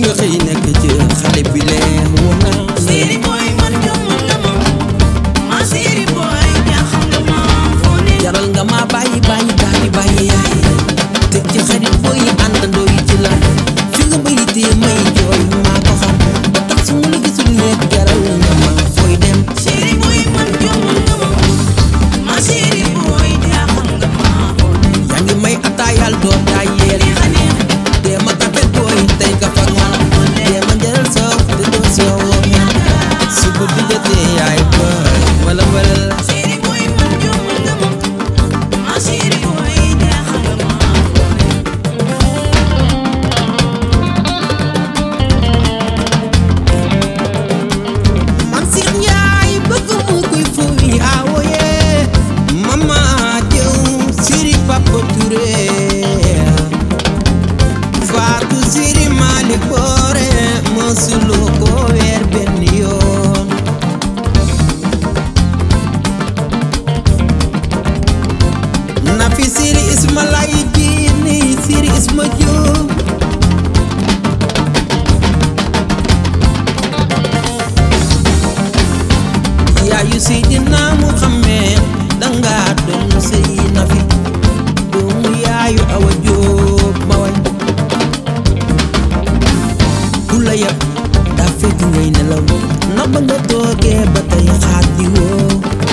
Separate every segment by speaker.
Speaker 1: nga xëy nekk ci xale bi lee woon naa la
Speaker 2: Siri boy man jommal nga ma ma Siri boy jaaxal nga ma foo ne
Speaker 1: jaral nga ma bàyyi bàyyi bàyyi bàyyi yaay te ci xarit booy àndandoo yi ci la fi nga may tee may jooy maa ko xam ba tax su ma la gisul nekk jaral nga ma fooy dem
Speaker 2: Siri boy man jommal nga ma ma Siri boy jaaxal nga ma foo ne
Speaker 1: yaa ngi may ataayal doo taayeel
Speaker 2: neex a neex
Speaker 1: dee ma kafe booy tey ka fag man dee ma njëral soof te doo soow su ko dijatee yaay booy wala wala
Speaker 2: Siri boy man jommal nga ma ma Siri boy jaaxal nga ma foo ne
Speaker 1: man Seex Njaay bëgg mu koy fuy awoye mama jëw siri papa Touré faatu siri Mali boore mësulu ko weer benn yoon na fi siri isma lay jiini siri isma jóob yaayu Seydina Muhammad danga doon sëy na fi doomu yaayu Awa Jóob ma way ku la yab daa fekk ngay nelaw na ba nga toogee ba tey xaat di woo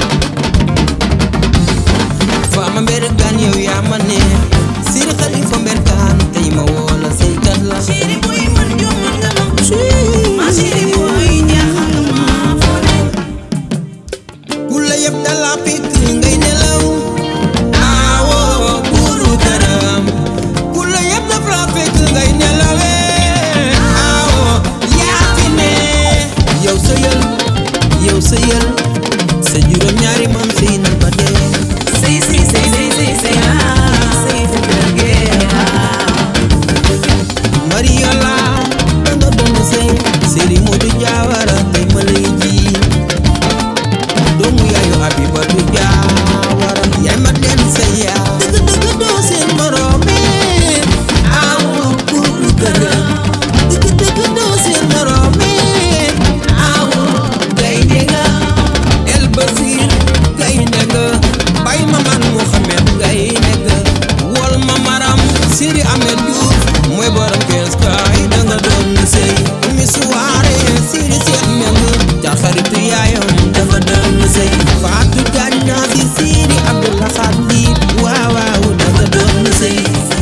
Speaker 1: faama mber gaan yow yaa ma ne siri xalifa mber gaan tey ma woo la sëykat la
Speaker 2: Siri boy man jommal nga ma ma Siri boy jaaxal nga ma foo ne
Speaker 1: ku la yab dala fekk ngay nelaw aawoo buuru këram ku la yab daf la fekk ngay nelawee aawoo yaa fi ne yow sëyal yow sëyal sa juróom ñaari maam sëy nan ba dee
Speaker 2: Sëy sëy sëy sëy sëy sëy ah sëy sa kër gi ah
Speaker 1: Mariola danga doon sëy Sëri Moodu Jaawara tey ma lay ji doomu yaayu Abibatu Jaawara yaay ma leen sa yaa dëgg dëgg doo seen moroome awu buuru këram dëgg dëgg doo seen moroome awu gaynde nga El Basir gaynde nga bay ma man Muhammad gaynde nga wol ma maram Siri Ahmed Diouf mooy borom kees kaay danga doon sëy mi suwaare Siri Seex Meng ca xaritu yaayam dafa doon sëy Faatu Jaañ naa si Siri Abdullah Xaadi waaw waaw dafa doon sëy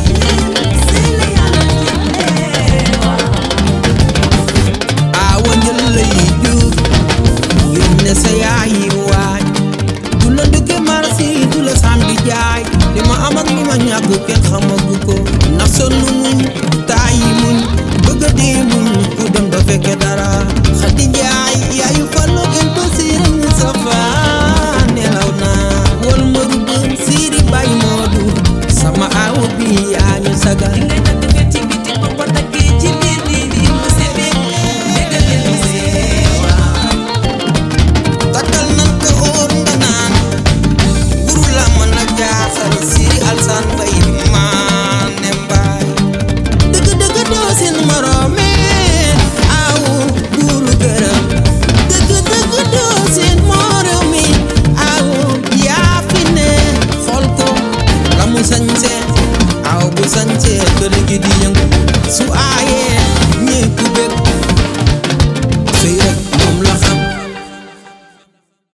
Speaker 1: aawa njël lay juuf génne sa yaayi waaj du la dugge marsi du la sam di jaay li ma am ak li ma ñàkk kenn xamagu ko ndax sonn muñ taayi muñ bëgg a dee muñ ku dem doo fekke dara xadi jaay yaayu fallo el basir sa faa nelaw naa wol ma rudd siiri bay moodu sama aawa bi yaa ñu sagal
Speaker 2: ngay takk nga ci biti ba ko takkee ci biir di di mu sebe dégg leen mu seewa
Speaker 1: takkal nan ko óor nga naan guru la mën a jaaxal siri alsan bay maane mbaay dëgg dëgg doo seen moroome awu guru gërëm dëgg dëgg doo seen moroome awu yaa fi ne xool ko la mu sañse aw bu sañse kër gi di